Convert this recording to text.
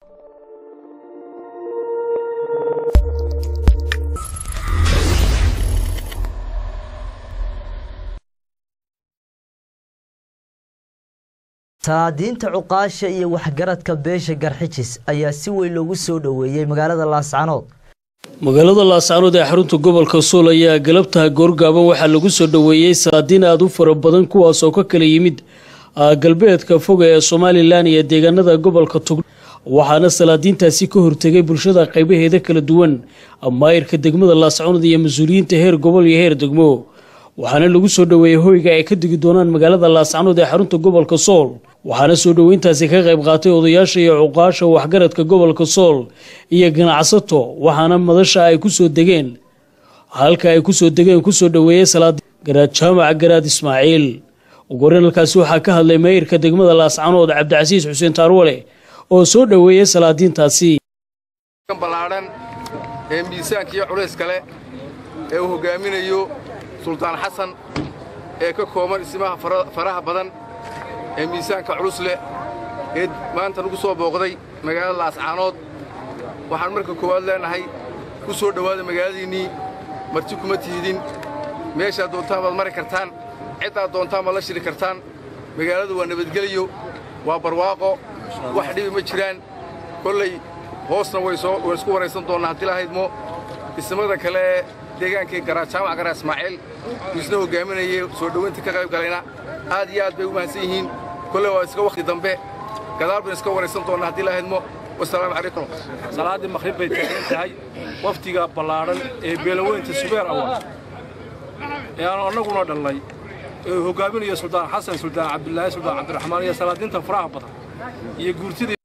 saadiinta cuqaasha iyo waxgaradka beesha garxijis ayaa si weyn loogu soo dhoweeyey magaalada laascanood magaalada laascanood ee xarunta gobolka sool ayaa galabtaha goorgaaban waxaa lagu soo dhoweeyey saadiin aada u fara badan kuwaas oo ka kala yimid galbeedka foga ee somalilan iyo deegaanada gobolka tug waxaana salaadiintaasi ka hortegay bulshada qaybaheeda kala duwan maayirka degmada laascanood iyo mas-uuliyiinta heer gobol iyo heer degmo waxaana lagu soo dhoweeyey hoyga ay ka degi doonaan magaalada laascanood ee xarunta gobolka sool waxaana soo dhoweyntaasi ka qayb qaatay odayaasha iyo cuqaasha waxgaradka gobolka sool iyo ganacsato waxaana madasha ay ku soo degeen halka ay kusoo degeen kusoo dhoweeyey salaadi garaad jaamac garaad ismaaciil uguhoreyn halkaasi waxaa ka hadlay maayirka degmada laascanood cabdicasiis xuseen taarwale oo soo dhoweeyey salaadiintaasi ballaadhan ee miisaanka iyo culays kale ee uu hoggaaminayo suldaan xasan ee ka kooban isimaha faraha badan ee miisaanka culus leh ee maanta nagu soo booqday magaalada laascaanood waxaan marka koowaad leenahay ku soo dhowaada magaaladiinnii marti kuma tiidin meeshaad doontaan baad mari kartaan ciddaad doontaan baad la shiri kartaan magaaladu waa nabadgeliyo waa barwaaqo wax dhibi ma jiraan kollay hoosna way isku waraysan doonnaa haddii lahaydmo ismada kale ee deegaankii jaamac garaa ismaaciil uu isna hoggaaminayay soo dhowaynta ka qayb galayna aad iyo aad bay u mahadsan yihiin kolley waa iska wakhti dambe gadaal baynu iska waraysan doonnaa haddii lahaydmo wasalaamu calaykum salaaddii maqhrib bay taagan tahay waftiga ballaadhan ee beelaweynta subeer awaad ee aanu annaguna dhallay ee hoggaaminayo suldaan xasan suldaan cabdilaahi suldaan cabdiraxmaan iyo salaadiinta faraha badan iyo guurtidii